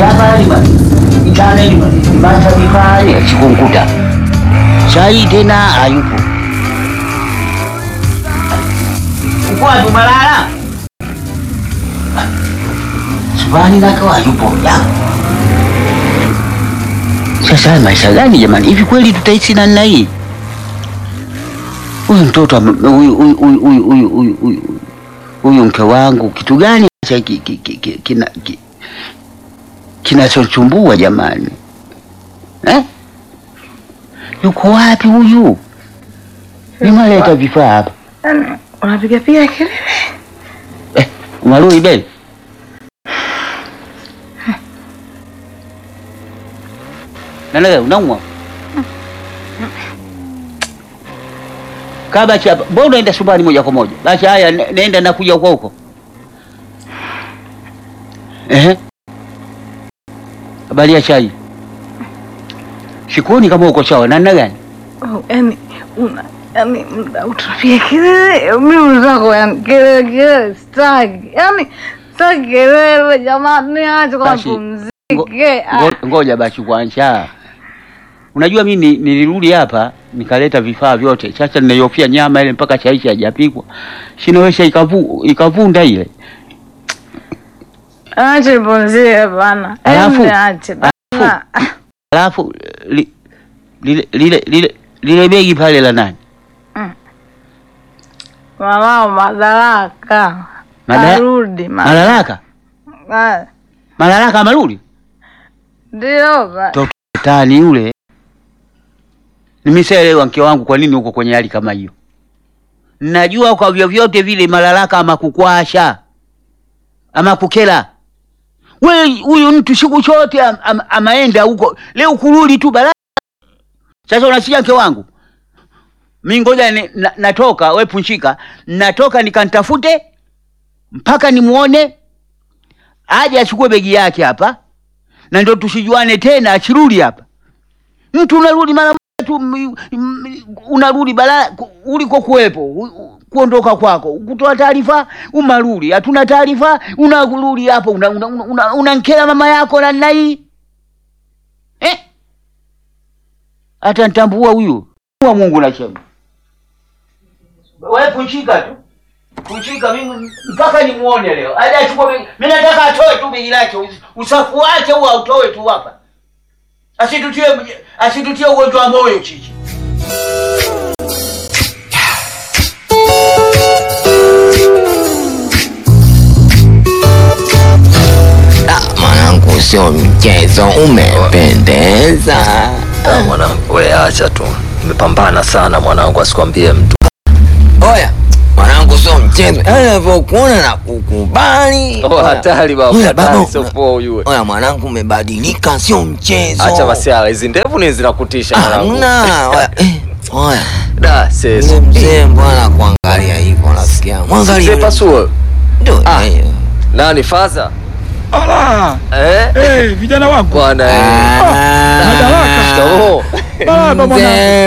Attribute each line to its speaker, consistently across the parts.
Speaker 1: hapa lima itane lima limacha vifaa sikunkuta sai tena hayupo uko wapi Malala? Subani nako hayupo ya sasa haya maisha gani jamani? Hivi kweli tutaishi namna hii? Huyu mtoto ame- huyu huyu huyu huyu huyu huyu huyu huyu mke wangu kitu gani cha ki- ki- ki- ki- kina ki- kinachochumbua jamani eh? Yuko wapi huyu? Nimaleta vifaa hapa
Speaker 2: Yaani unapiga piga kelele.
Speaker 1: eh, Marui beli nanaga unaumwa kaa basi hapa. Mbona unaenda subani moja kwa moja? Basi haya, ne- nenda nakuja huko huko. Ehe, habari ya chai? Sikuoni kama uko sawa. Namna gani?
Speaker 2: Oh, yaani una yaani muda utapiga kelele. Mimi zako yaani kelele kelele sitaki. Yaani sitaki kelele jamani, acha kwa
Speaker 1: Basi, Ngo-
Speaker 2: pumzike. Ah,
Speaker 1: ngo- Ngoja basi kwanza. Unajua mimi ni- nilirudi hapa nikaleta vifaa vyote. Sasa ninaiofia nyama ile mpaka chai haijapikwa. Sinaweza ikavu ikavunda ile.
Speaker 2: Acha nipumzike bana.
Speaker 1: Alafu-
Speaker 2: Yaani acha bana.
Speaker 1: Alafu li, lile lile lile lile begi pale la nani?
Speaker 2: Mama madaraka.
Speaker 1: Mada-
Speaker 2: Arudi ma.
Speaker 1: Malalaka?
Speaker 2: Ah,
Speaker 1: Malalaka amerudi?
Speaker 2: Ndio ba.
Speaker 1: Toto tani yule. Nimeshaelewa mke wangu kwa nini uko kwenye hali kama hiyo. Najua kwa vyovyote vile Malalaka ama kukwasha ama kukela. We huyu mtu siku chote am, am, amaenda huko leo kurudi tu bala. Sasa unasikia mke wangu, mi ngoja ni, na, natoka we punchika, natoka nikantafute mpaka nimuone aje achukue begi yake hapa na ndio tusijuane tena, achirudi hapa. Mtu unarudi mara moja tu, m- m- unarudi bala ku- uliko kuwepo, u- u- kuondoka kwako, kutoa taarifa, umarudi, hatuna taarifa, unarudi hapo, unankela una, una, una unankera mama yako namna hii eh? Hata nitambua huyu wa Mungu nasema, wewe punchika tu kuchika mimi mpaka nimuone leo. Aje achukue begi. Mimi nataka atoe tu begi lake. us- Usafu wake huo autoe tu hapa. Asitutie asitutie ugonjwa wa moyo chichi.
Speaker 3: Ah, mwanangu, sio mchezo, umependeza.
Speaker 4: Ah, mwanangu we acha tu nimepambana sana mwanangu asikwambie mtu
Speaker 3: Oya mwanangu, sio mchezo, yaani navyokuona na kukubali.
Speaker 4: oh, hatari baba
Speaker 3: Oya,
Speaker 4: hatari
Speaker 3: baba,
Speaker 4: sio poa ujue
Speaker 3: Oya mwanangu, umebadilika, sio mchezo.
Speaker 4: acha basi ala hizi ndevu ni zinakutisha mwanangu
Speaker 3: Hamna. Oya, eh, oya
Speaker 4: da
Speaker 3: yule
Speaker 4: sasa
Speaker 3: mzee mbona kuangalia hivyo, nasikia mwangalia
Speaker 4: mzee
Speaker 3: yule
Speaker 4: pasuo
Speaker 3: Ndio,
Speaker 4: Ah.
Speaker 3: yeye.
Speaker 4: nani faza
Speaker 5: Ala,
Speaker 4: eh
Speaker 5: eh, vijana wangu
Speaker 4: bwana eh.
Speaker 3: Ah,
Speaker 5: madaraka.
Speaker 4: Shikamoo.
Speaker 5: baba mwanangu,
Speaker 3: Mzee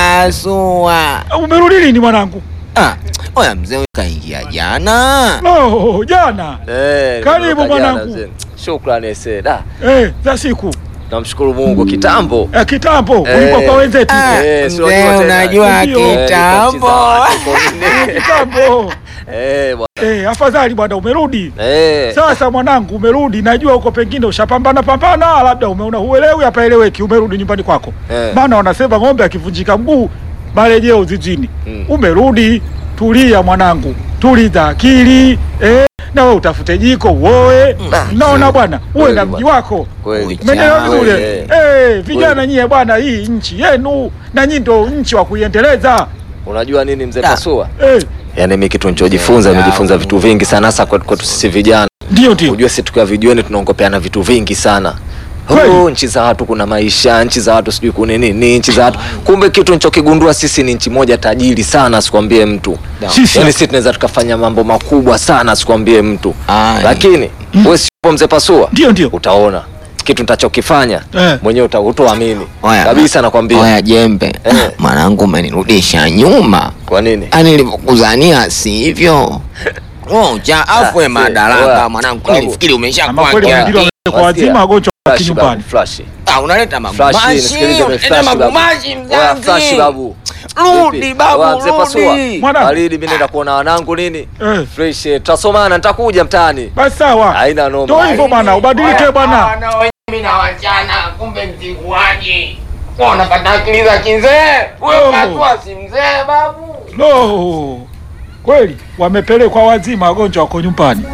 Speaker 3: Pasua.
Speaker 5: umerudi lini mwanangu?
Speaker 3: Ah, oya mzee huyu kaingia jana.
Speaker 5: Oh, jana
Speaker 4: Eh,
Speaker 5: Karibu
Speaker 4: nimetoka jana,
Speaker 5: mwanangu.
Speaker 4: mzee. Shukrani ese da
Speaker 5: eh, za siku
Speaker 4: namshukuru Mungu kitambo
Speaker 5: eh, kitambo
Speaker 4: Eh.
Speaker 5: ulikuwa kwa wenzetu
Speaker 3: Ah,
Speaker 4: Eh, si
Speaker 3: mzee
Speaker 4: unajua tena.
Speaker 3: unajua
Speaker 5: Ndio.
Speaker 4: Eh,
Speaker 3: kitambo.
Speaker 4: nilikuwa mchiza watu,
Speaker 5: kitambo
Speaker 4: eh bwana
Speaker 5: eh, afadhali bwana umerudi
Speaker 4: eh
Speaker 5: sasa mwanangu umerudi najua huko pengine ushapambana pambana labda umeona huelewi hapaeleweki umerudi nyumbani kwako
Speaker 4: Eh.
Speaker 5: maana wanasema ng'ombe akivunjika mguu marejeo zizini
Speaker 4: Mm.
Speaker 5: umerudi tulia mwanangu tuliza akili eh, na wewe utafute jiko uoe
Speaker 3: Mm.
Speaker 5: naona bwana uwe
Speaker 4: Kweli
Speaker 5: na
Speaker 4: bwana.
Speaker 5: mji wako
Speaker 4: kweli
Speaker 5: Umeelewa
Speaker 3: Kweli,
Speaker 5: vizuri?
Speaker 4: eh.
Speaker 5: Eh, vijana
Speaker 4: Kweli.
Speaker 5: nyie bwana, hii nchi yenu na nyinyi ndio nchi wa kuiendeleza.
Speaker 4: unajua nini mzee
Speaker 3: Da.
Speaker 4: Pasua
Speaker 5: Eh,
Speaker 4: yaani mimi kitu nilichojifunza
Speaker 3: Yeah.
Speaker 4: nimejifunza vitu vingi sana hasa kwetu kwetu sisi vijana
Speaker 5: ndio ndio.
Speaker 4: Unajua sisi tukiwa vijueni tunaongopeana vitu vingi sana.
Speaker 5: Kweli.
Speaker 4: Oh, nchi za watu kuna maisha, nchi za watu sijui kuna nini, nchi za watu. Kumbe kitu nichokigundua sisi ni nchi moja tajiri sana, sikwambie mtu.
Speaker 5: Sisi
Speaker 4: Yaani sisi tunaweza tukafanya mambo makubwa sana, sikwambie mtu.
Speaker 3: Ai.
Speaker 4: Lakini wewe sipo mzee Pasua,
Speaker 5: ndio ndio.
Speaker 4: utaona kitu nitachokifanya
Speaker 5: Eh.
Speaker 4: mwenyewe uta- hutoamini
Speaker 3: Oya,
Speaker 4: kabisa, nakwambia.
Speaker 3: Oya jembe,
Speaker 4: Eh.
Speaker 3: Ah, mwanangu umenirudisha nyuma.
Speaker 4: Kwa nini?
Speaker 3: Ani nilivyokuzania sivyo? Oh, cha afwe
Speaker 4: Ah,
Speaker 3: madaraka
Speaker 4: oya.
Speaker 3: mwanangu,
Speaker 4: Babu.
Speaker 3: nilifikiri
Speaker 5: Ama
Speaker 3: umeshakuwa
Speaker 5: kweli
Speaker 3: kia-
Speaker 5: mwingine kwa wazima wagonjwa wa
Speaker 4: Flash babu,
Speaker 5: kinyumbani.
Speaker 4: flash.
Speaker 3: Ah, unaleta
Speaker 4: Flash,
Speaker 3: magumashi.
Speaker 4: nisikilize,
Speaker 3: Unaleta
Speaker 4: flash babu.
Speaker 3: magumashi
Speaker 4: Oya, flash
Speaker 3: mzazi.
Speaker 4: babu.
Speaker 3: Rudi
Speaker 4: Vipi?
Speaker 3: babu,
Speaker 4: Oya, mzee Pasua.
Speaker 3: rudi.
Speaker 5: Mwana-
Speaker 4: Baridi, mimi naenda kuona wanangu nini?
Speaker 5: Eh,
Speaker 4: Fresh, eh, tutasomana, nitakuja mtaani.
Speaker 5: basi sawa.
Speaker 4: Haina noma.
Speaker 5: Ndio hivyo bwana, ubadilike bwana.
Speaker 3: Mimi na wachana, kumbe mtikuaji. Unapata akili za kizee. Wewe
Speaker 5: Oh.
Speaker 3: unatoa si mzee babu.
Speaker 5: Lo, kweli wamepelekwa wazima, wagonjwa wako nyumbani.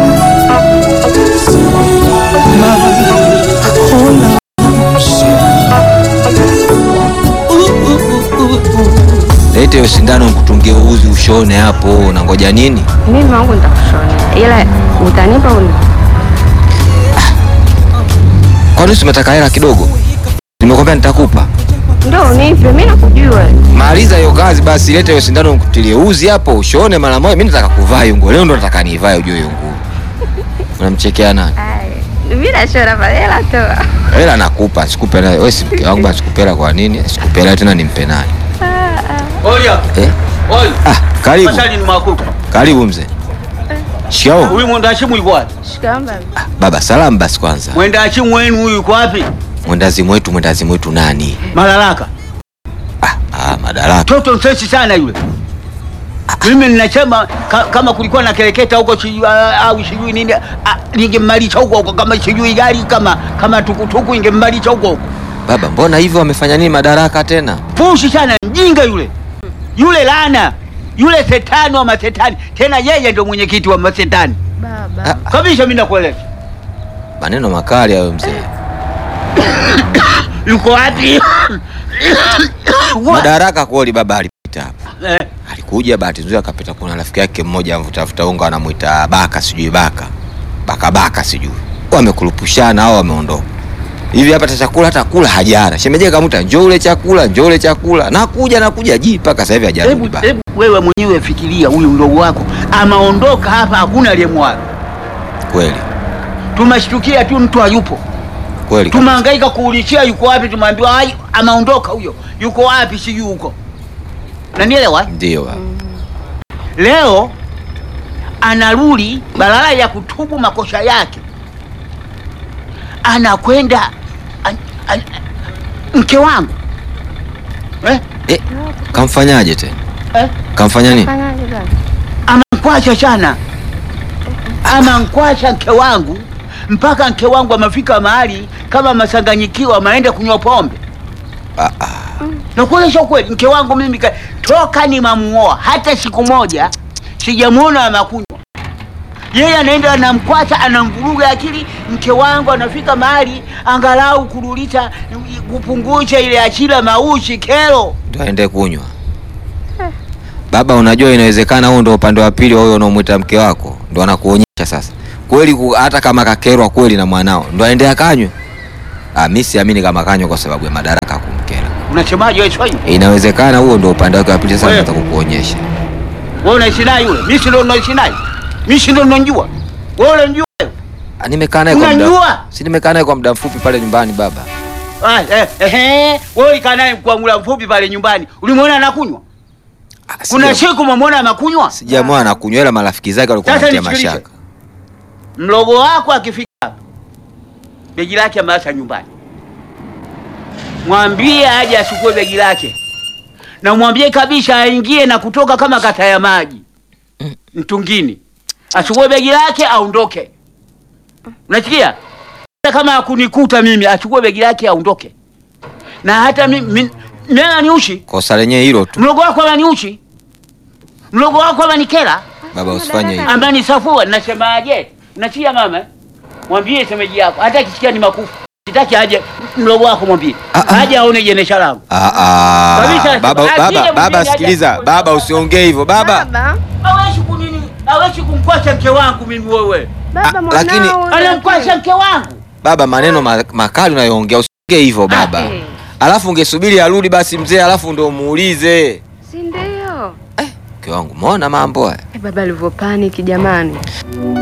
Speaker 3: Lete hiyo sindano nikutungie uzi ushone hapo, unangoja nini?
Speaker 6: Mimi wangu nitakushonea, ila utanipa uni
Speaker 3: Kwani si umetaka hela kidogo? Nimekwambia nitakupa.
Speaker 6: ndo unipe, mi nakujua.
Speaker 3: Maliza hiyo kazi basi, lete hiyo sindano nikutilie uzi hapo ushone mara moja. Mimi nataka kuvaa hiyo nguo leo, ndo nataka niivae, ujue hiyo nguo. Unamchekea nani?
Speaker 6: Mi nashona pale, hela toa.
Speaker 3: Hela nakupa, sikupe nayo. Wewe si mke wangu basi, sikupe hela kwa nini? Sikupe hela tena nimpe nani?
Speaker 1: Oya,
Speaker 3: Eh?
Speaker 1: oya.
Speaker 3: Ah, karibu.
Speaker 1: Masali ni makuta.
Speaker 3: Karibu mzee. Shikao.
Speaker 1: Huyu mwendashimu yuko wapi?
Speaker 6: Shikamba.
Speaker 3: Baba, salamu basi kwanza.
Speaker 1: Mwendashimu wenu huyu yuko wapi?
Speaker 3: Mwendazimu wetu, mwendazimu wetu nani?
Speaker 1: Malalaka.
Speaker 3: Ah, ah, madaraka.
Speaker 1: Toto msesi sana yule. Mimi ninasema ka, kama kulikuwa na kereketa huko sijui ah, au sijui nini ah, ningemmalisha huko huko kama sijui gari kama kama tukutuku ingemmalisha huko huko.
Speaker 3: Baba, mbona hivyo wamefanya nini madaraka tena?
Speaker 1: Pushi sana mjinga yule. Yule lana. Yule setani wa masetani. Tena yeye ndio mwenyekiti wa masetani.
Speaker 6: Baba.
Speaker 1: Kabisa mimi nakueleza.
Speaker 3: Maneno makali hayo mzee.
Speaker 1: Yuko wapi? Wa-
Speaker 3: Madaraka kweli baba alipita hapa.
Speaker 1: Eh,
Speaker 3: Alikuja bahati nzuri akapita, kuna rafiki yake mmoja mvutafuta unga anamuita Baka, sijui Baka Baka Baka, sijui wamekurupushana au wameondoka hivi. Hapa hata chakula hata kula hajana. Shemeje kamuta njoo ule chakula, njoo ule chakula, nakuja nakuja ji mpaka sasa hivi hajarudi
Speaker 1: Hebu
Speaker 3: baba.
Speaker 1: hebu wewe mwenyewe fikiria, huyu mdogo wako amaondoka hapa, hakuna aliyemwaga.
Speaker 3: Kweli
Speaker 1: Tumeshtukia tu mtu hayupo,
Speaker 3: kweli kabisa.
Speaker 1: tumehangaika kuulizia yuko wapi, tumeambiwa ai, amaondoka huyo, yuko wapi sijui huko. Nanielewa?
Speaker 3: Ndio baba.
Speaker 1: Leo anarudi badala ya kutubu makosa yake, anakwenda an, an, mke wangu eh?
Speaker 3: Eh, kamfanyaje tena?
Speaker 1: Eh?
Speaker 3: Kamfanya nini?
Speaker 6: Fanyaje baba?
Speaker 1: amankwasha sana, amankwasha mke wangu mpaka mke wangu amefika mahali kama masanganyikiwa, ameenda kunywa pombe.
Speaker 3: Ah, ah.
Speaker 1: Nakueleza ukweli, mke wangu mimi ka- toka nimamuoa hata siku moja sijamuona amakunywa. Yeye anaenda anamkwata, anamvuruga akili. Mke wangu anafika mahali angalau kurudisha kupunguza ile achila maushi kero.
Speaker 3: Ndio aende kunywa. Baba, unajua inawezekana huo ndo upande wa pili wa huyo unaomwita mke wako ndo anakuonyesha sasa kweli ku, hata kama kakerwa kweli na mwanao ndo aende akanywe. Ah, mimi siamini kama kanywa kwa sababu ya madaraka kumkera.
Speaker 1: Unasemaje wewe Swahili?
Speaker 3: Inawezekana huo ndo upande wake wa pili sasa
Speaker 1: Wewe.
Speaker 3: nataka kukuonyesha.
Speaker 1: Wewe unaishi naye yule? Mimi si ndo naishi naye. Mimi si ndo ninajua. Wewe unajua?
Speaker 3: Ah, nimekaa naye kwa muda.
Speaker 1: Unajua?
Speaker 3: Si nimekaa naye kwa muda mfupi pale nyumbani baba.
Speaker 1: Ah, eh, eh, wewe ulikaa naye kwa muda mfupi pale nyumbani. Ulimwona anakunywa?
Speaker 3: Ah,
Speaker 1: Kuna
Speaker 3: sija-
Speaker 1: siku umemwona anakunywa?
Speaker 3: Sijamwona anakunywa ila marafiki zake walikuwa
Speaker 1: Sasa
Speaker 3: wanatia
Speaker 1: nisikilize.
Speaker 3: mashaka.
Speaker 1: Mlogo wako akifika hapa, begi lake ameacha nyumbani, mwambie aje achukue begi lake, na mwambie kabisa aingie na kutoka kama kata ya maji mtungini, achukue begi lake aondoke. Unasikia? Hata kama akunikuta mimi, achukue begi lake aondoke. Na hata mimi mimi mimi ananiushi,
Speaker 3: Kosa lenyewe hilo tu.
Speaker 1: mlogo wako ananiushi, mlogo wako ananikera
Speaker 3: Baba usifanye hivyo.
Speaker 1: ambaye ni safua. Nasemaje? Nachia mama, mwambie semeji yako, hata akisikia ni makufu, sitaki aje. Mlogo wako mwambie
Speaker 3: Ah, ah.
Speaker 1: aje aone jenesha langu,
Speaker 3: Ah, ah.
Speaker 1: Kabisa,
Speaker 3: Baba,
Speaker 1: akija
Speaker 3: baba,
Speaker 1: mwingine
Speaker 3: baba
Speaker 1: aje
Speaker 3: sikiliza.
Speaker 1: achukue.
Speaker 3: Baba usiongee hivyo. Baba.
Speaker 6: Baba.
Speaker 1: hawezi kunini, hawezi kumkwasha mke wangu mimi. Wewe
Speaker 6: Baba
Speaker 3: Ah,
Speaker 6: mwanao.
Speaker 3: lakini-
Speaker 1: anamkwasha mke wangu.
Speaker 3: Baba, maneno ma- makali unayoongea usiongee hivyo baba.
Speaker 6: Eh,
Speaker 3: Alafu ungesubiri arudi basi mzee, alafu ndo muulize.
Speaker 6: Si ndio?
Speaker 3: Mke wangu, umeona mambo haya?
Speaker 6: Eh, baba alivyo panic jamani.